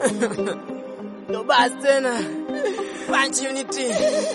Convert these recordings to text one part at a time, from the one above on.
ndo basi tena Punch Unity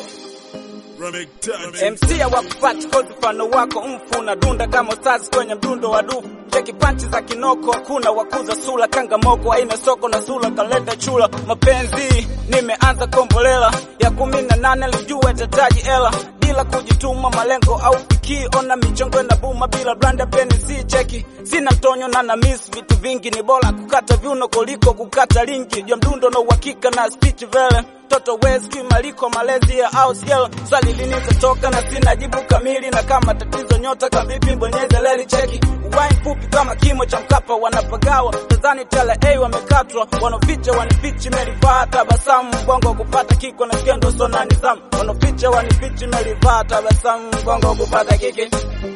MC hawakupati kozi mfano wako mfu unadunda kama ustazi kwenye mdundo wa dufu cheki panchi za kinoko hakuna wakuza sula kangamoko aina soko na sula kaleta chula mapenzi nimeanza kombolela ya kumi na nane lijua tataji ela bila kujituma malengo au fikii ona michongo na buma bila blanda peni si cheki sina mtonyo na na miss vitu vingi ni bora kukata viuno kuliko kukata lingi jua mdundo na uhakika na speech vele mtoto weski maliko malezi ya ausgel swali lini nitatoka na sina jibu kamili na kama tatizo nyota kavipi bonyeze leli cheki uwai mfupi kama kimo cha mkapa wanapagawa tazani tele a wamekatwa wanoficha wanifichi melivaa tabasamu mgongo kupata kiko na skendo sona nizamu wanoficha wanifichi melivaa tabasamu mgongo kupata kiki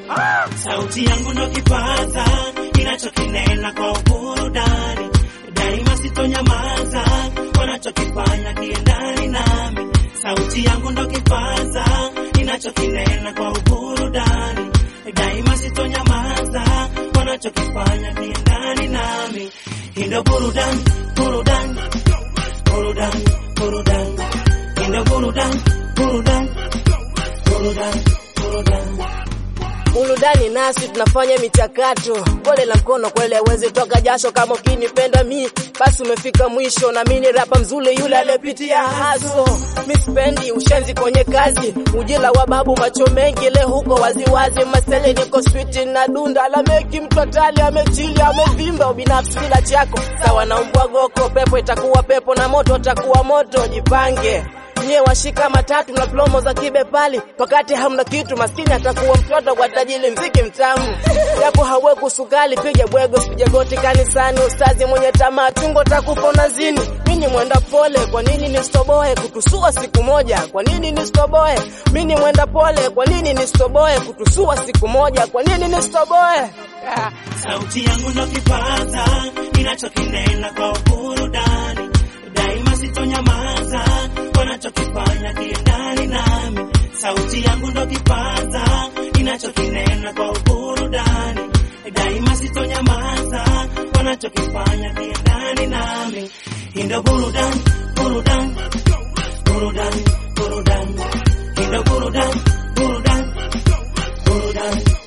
Sauti yangu ndo kipaza kinachokinena kwa uburudani, daima sitonyamaza, wanachokifanya kiendani nami. Sauti yangu ndo kipaza kinachokinena kwa uburudani, daima sitonyamaza, wanachokifanya kiendani nami. Hii ndo burudani, burudani, burudani, burudani, hii ndo burudani, burudani, burudani, burudani. burudani nasi tunafanya michakato gole la mkono kwele aweze toka jasho kama ukinipenda mi basi umefika mwisho na mimi ni rapa mzuri yule aliyepitia haso mi sipendi ushenzi kwenye kazi ujila wa babu macho mengi leo huko waziwazi masele niko switi na dunda la meki mtu atali amechili amevimba ubinafsi bila chako sawa na umbwa goko pepo itakuwa pepo na moto utakuwa moto jipange nye washika matatu na plomo za kibepali wakati hamna kitu maskini atakuwa mtoto kwa tajili mziki mtamu japo hawe kusukali piga bwego sipige goti kanisani ustazi mwenye tamaa chungo takufa unazini mini mwenda pole kwa nini nistoboe kutusua siku moja kwa nini nistoboe mini mwenda pole kwa nini nistoboe kutusua siku moja kwa nini nistoboe Ah. Sauti yangu ndo kipaza ninachokinena kwa burudani, daima sitonyamaza, wanachokifanya kiendani nami. Sauti yangu ndo kipaza ninachokinena kwa burudani, daima sitonyamaza, wanachokifanya kiendani nami. Hii ndo burudani, burudani, burudani, burudani, hii ndo burudani, burudani, burudani,